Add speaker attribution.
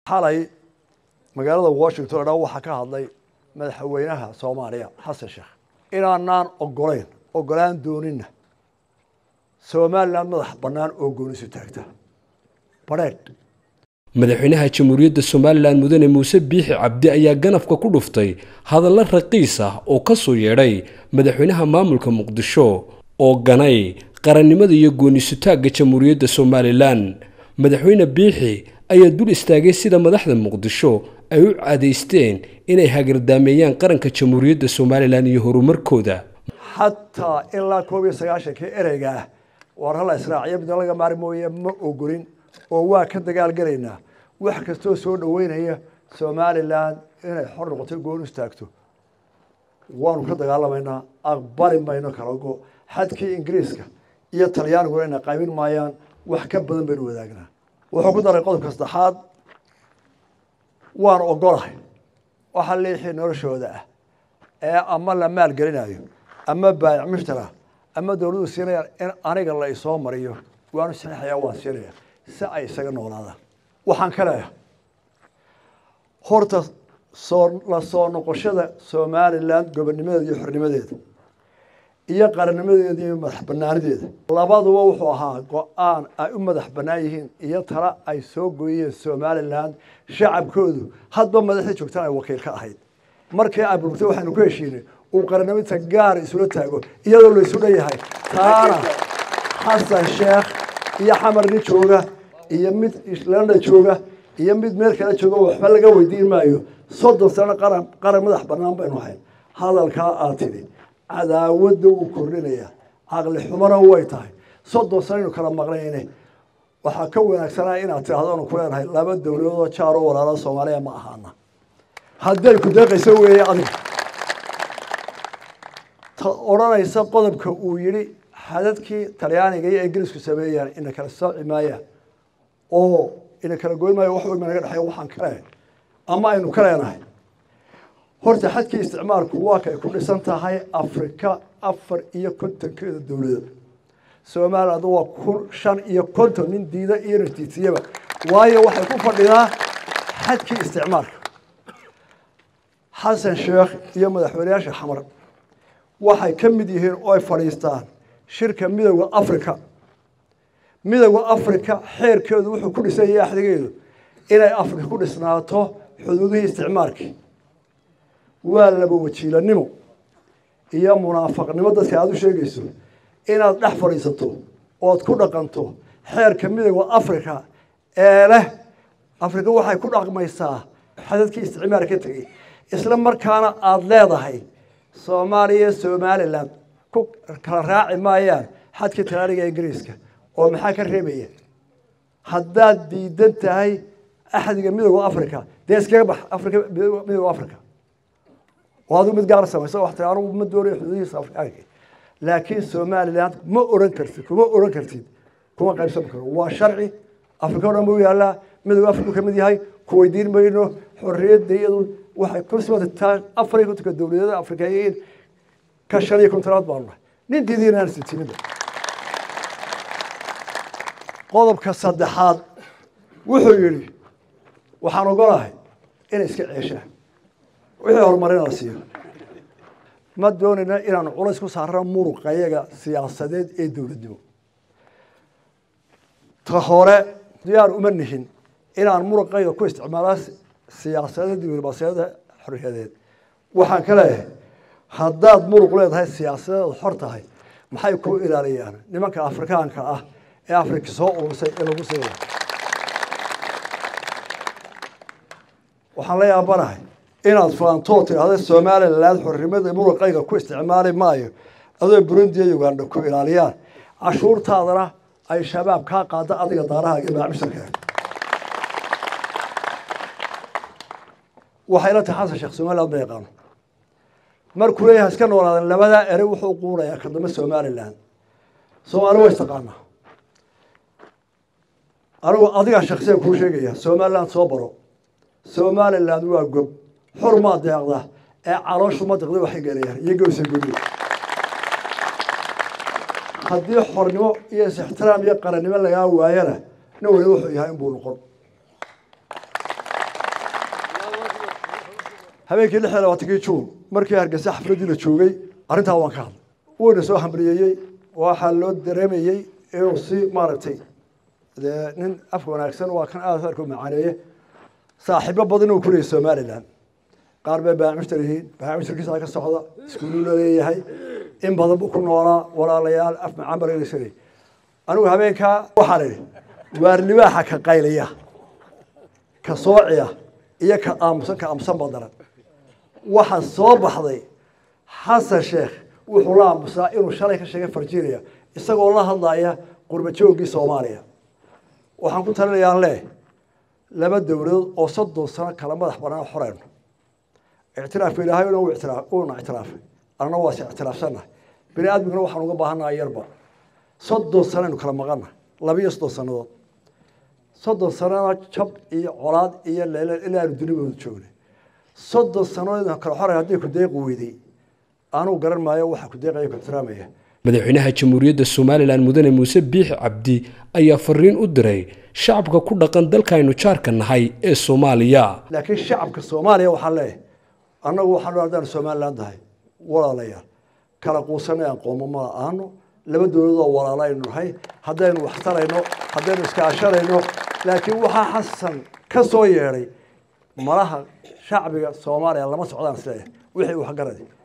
Speaker 1: xalay magaalada washington dha waxaa ka hadlay madaxweynaha soomaaliya xasan sheekh inaanaan ogolayn ogolaan doonina somalilan madax bannaan oo goonisu taagta badheedh
Speaker 2: madaxweynaha jamhuuriyadda somalilan mudane muuse biixi cabdi ayaa ganafka ku dhuftay hadallo raqiis ah oo ka soo yeedhay madaxweynaha maamulka muqdisho oo ganay qarannimada iyo goonisutaagga jamhuuriyadda somalilan madaxweyne biixi ayaa dul istaagay sida madaxda muqdisho ay u cadaysteen inay hagardaameeyaan qaranka jamhuuriyadda somalilan iyo horumarkooda
Speaker 1: xataa ilaa koob iyo sagaashankii ereyga ah war hala israaciyo midna laga maari mooye ma ogolin oo waa ka dagaalgelaynaa wax kastoo soo dhoweynaya somalilan inay xor noqoto goon istaagto waanu ka dagaalamaynaa aqbali mayno kala go xadkii ingiriiska iyo talyaaniguna ina qaybin maayaan wax ka badan baynu wadaagnaa wuxuu ku daray qodobka saddexaad waan ogolahay waxa liixii noloshooda ah ee ama la maalgelinayo ama baayac mushtara ama dowladdu siinayaan in aniga la isoo mariyo waanu saxiixayaa waan siinaya si ay isaga noolaadaan waxaan ka leeyahay horta soo la soo noqoshada somalilan gobonnimadeeda iyo xornimadeeda iyo qarannimadeeda iyo madax banaanideeda labaduba wuxuu ahaa go-aan ay u madax bannaan yihiin iyo tala ay soo gooyeen somalilan shacabkoodu hadba madaxdii joogtaan ay wakiil ka ahayd markii ay burburtay waxaynu ku heshiinay uu qarannimada gaar isula taago iyadoo la isu dhanyahay taana xasan sheekh iyo xamar nin jooga iyo mid landa jooga iyo mid meel kale jooga waxba laga weydiin maayo soddon sano qaran qaran madax bannaan baynu ahayn hadalkaa aad tidhi cadaawadda wuu kordhinaya caqli xumana way tahay soddon sanaynu kala maqnayne waxaa ka wanaagsanaa inaad tidhahdo anu ku leenahay laba dowladoodoo jaaroo walaalo soomaaliya ma ahaana hadday ku deeqayso weeye adiga ta odhanaysa qodobka uu yidhi xadadkii talyaaniga iyo ingiriisku sameeyaan ina kala sooci maayaan oo ina kala goyn maayo wax weyn baa naga dhexeeya waxaan ka leenahay ama aynu ka leenahay horta xadkii isticmaalku waa kay ku dhisan tahay afrika afar iyo kontonkeeda dowladood somaliland waa kun shan iyo konton nin diida iyo natiitiyaba waayo waxay ku fadhidaa xadkii isticmaalka xasan sheekh iyo madaxweyneyaasha xamar waxay ka mid yihiin oo ay fadhiistaan shirka midowda africa midowda africa xeerkeedu wuxuu ku dhisan yahay axdigeedu inay afrika ku dhisnaato xuduudihii isticmaalkii waa laba wajiilanimo iyo munaafaqnimo dadka aada u sheegayso inaad dhex fadhiisato ood ku dhaqanto xeerka midowda africa ee leh afrika waxay ku dhaqmaysaa xadadkii isticmaalka ka tegey isla markaana aada leedahay soomaaliya somalilan ku kala raaci maayaan xadkii talaaniga ingiriiska oo maxaa ka reebaya haddaad diidan tahay axdiga midowda africa dee iskaga bax afrika midowda africa oo adigu mid gaar samayso wax tiri anugu ma doonayo xuduudihiisa afrikaanka laakiin somaliland ma oran kartid kuma oran kartid kuma qaybsan karo waa sharci afrika o dhan buu yaallaa midowda afrika ka mid yahay ku weydiin mayno xorriyadda iyadu waxay ku simataa afar iyo kontonka dowladeeda afrikeeyiin ka shan iyo kontonaad baanu nahay nin diidiinaan sitimida qodobka saddexaad wuxuu yidhi waxaan ogolahay inay iska ceeshaan wixii horumarin la siiyo ma doonayna inaanu culays ku saarano muruqayaga siyaasadeed ee dowladnimo ta hore diyaar uma nihin inaan muruqayga ku isticmaala siyaasadeed diblomaasiyada xorriyadeed waxaan ka leeyahay haddaad muruq leedahay siyaasadeed xor tahay maxay ku ilaaliyaan nimanka afrikaanka ah ee afrika soo urursay ee lagu siina waxaan la yaabanahay inaad faantoo tidhahda somaliland xornimada muruqayga ku isticmaali maayo adoo burundi iyo uganda ku ilaaliyaan cashuurtaadana ay shabaab kaa qaada adiga daaraha iyo maacmisharka waxay la tahay xasan sheekh somaliland ma yaqaano markuu leeyahay iska noolaadan labadaa ere wuxuu quunayaa ka dambe somaliland soomaali waa istaqaanaa anigu adigaa shaksiyan kuu sheegaya somaliland soo baro somaliland waa gob xor maa deeqda ee calooshu ma deqda waxay gelayaan iyo gowsa gobi haddii xornimo iyo is-ixtiraam iyo qarannimo lagaa waayana nin waliba wuxuu yahay inbuu noqon habeenkii lix iyo labaatankii juun markii hargeysa xafladdii la joogay arrintaa waan ka hadlay wuuna soo hambaliyeeyey waxaa loo dareemayey inuu si maaragtay dee nin afka wanaagsan waa kan aad arka macaaneeye saaxiibo badan uu kuleeyay somalilan qaar bay baamishtar yihiin baamishtarkiisa ka socda iskuuluu la leeyahay in badan buu ku noolaa walaalayaal af macaan baraysanay anigu habeenkaa waxaan idhi waar libaaxa ka qaylaya ka soociya iyo ka aamusan ka aamusan badaran waxaa soo baxday xasan sheekh wuxuu la aamusaa inuu shalay ka sheegay farjiinaya isagoo la hadlaya qurba joogii soomaaliya waxaan ku talinayaa leh laba dowladood oo soddon sano kala madax banaan xoreyno ictiraafka ilaahay uuna ictiraafay annana waa is ictiraafsannahay bini aadmiguna waxaan uga baahannaha yarba soddon sanaynu kala maqannahay labiiyo soddon sannadood soddon sanana jab iyo colaad iyo leeleel ilaanu dunibooda joognay soddon sannadood kala xoray haddii ku deeqi weyday anuu garan maayo waxa ku deeqaya ku ixtiraamaya
Speaker 2: madaxweynaha jamhuuriyadda somalilan mudane muuse biixi cabdi ayaa fariin u diray shacabka ku dhaqan dalkaaynu jaarka nahay ee soomaaliya
Speaker 1: laakiin shacabka soomaaliya waxaan leeyahay annagu waxaan haddaanu somalilan tahay walaalayaal kala quusanay aan qoomo ma aano laba dowladoo walaalo aynu nahay haddaynu waxtarayno haddaynu iskaashanayno laakiin waxaa xasan ka soo yeedhay malaha shacbiga soomaaliya lama socdaan isleeyahay wixii uu garadi